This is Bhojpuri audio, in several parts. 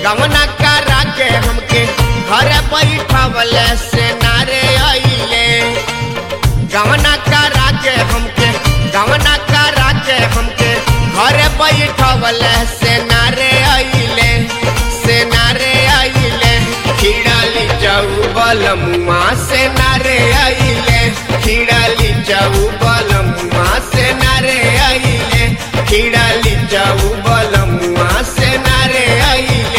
गमना करा के हमके घर बैठवल से नारे अइले गमना करा के हमके गमना करा के हमके घर बैठवल से नारे अइले से नारे अइले खिड़ाली जाऊ बलमुआ से नारे अइले खिड़ाली जाऊ बलमुआ से नारे अइले खिड़ाली जाऊ बलमुआ से नारे अइले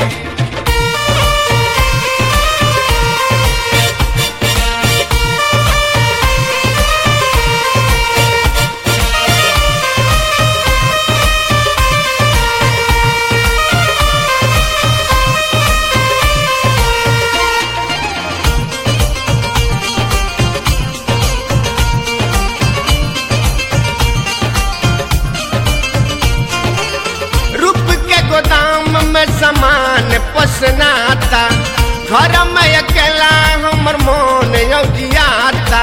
रूप के गोदाम में सामान पसनाता घर में अकेला हमर मोन औजियाता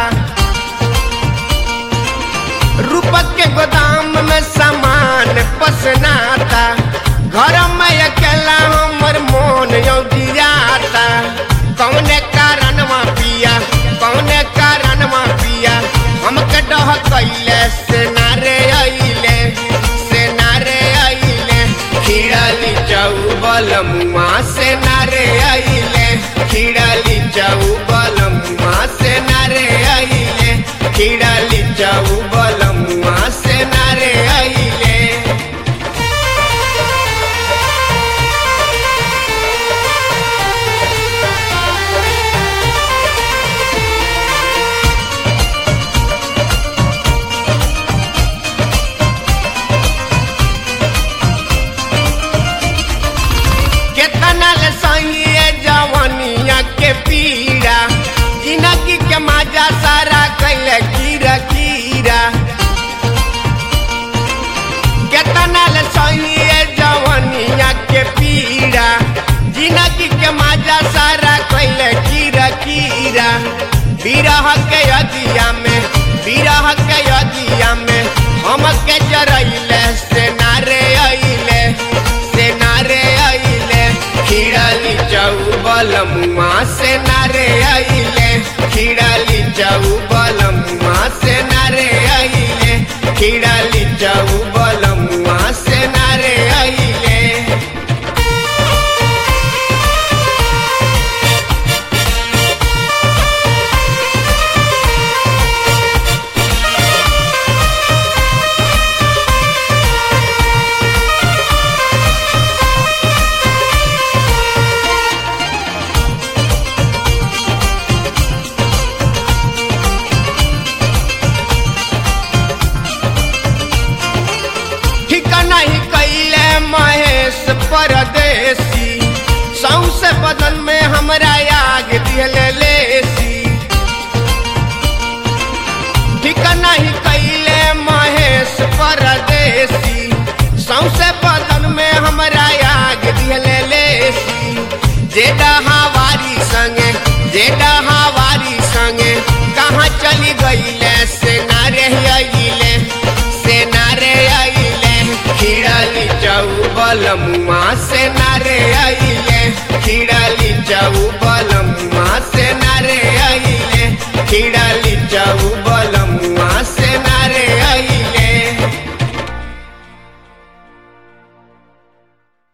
रूप के गोदाम में सामान पसनाता घर में अकेला हमर मोन औजियाता कौने कारणवा पिया कौने कारणवा पिया हमके डह कैले से नारे अइले से नारे अइले खिड़ाली जाऊ बलमुआ से नारे अइले खिड़ाली जाऊ बलमुआ से नारे अइले खिड़ाली जाऊ बलमुआ से नारे अइले केतना ले सही है जवानिया के पीड़ा जिंदगी के मजा सारा कैले कीरा कीरा केतना ले सही है जवानिया के पीड़ा जिंदगी के मजा सारा कैले कीरा कीरा बिरह के अदिया में बिरह के अदिया में हम के जरैले से नारे अइले से नारे अइले खिड़ाली जाऊ बलमुआ से नारे अइले खिड़ाली जाऊ बलमुआ से नारे अइले खिड़ाली जाऊ बलमुआ से नारे अइले ठीक नहीं कैले महेश परदेसी सौसे बदन में हमरा आग दिहले लेसी ठीक नहीं कैले महेश परदेसी सौसे बदन में हमरा आग दिहले लेसी जे हवारी संगे जे हवारी संगे कहाँ चली गईले से नारे अइले से नारे अइले खिड़ाली जाऊ बलमुआ से नारे अइले खिड़ाली जाऊ बलमुआ से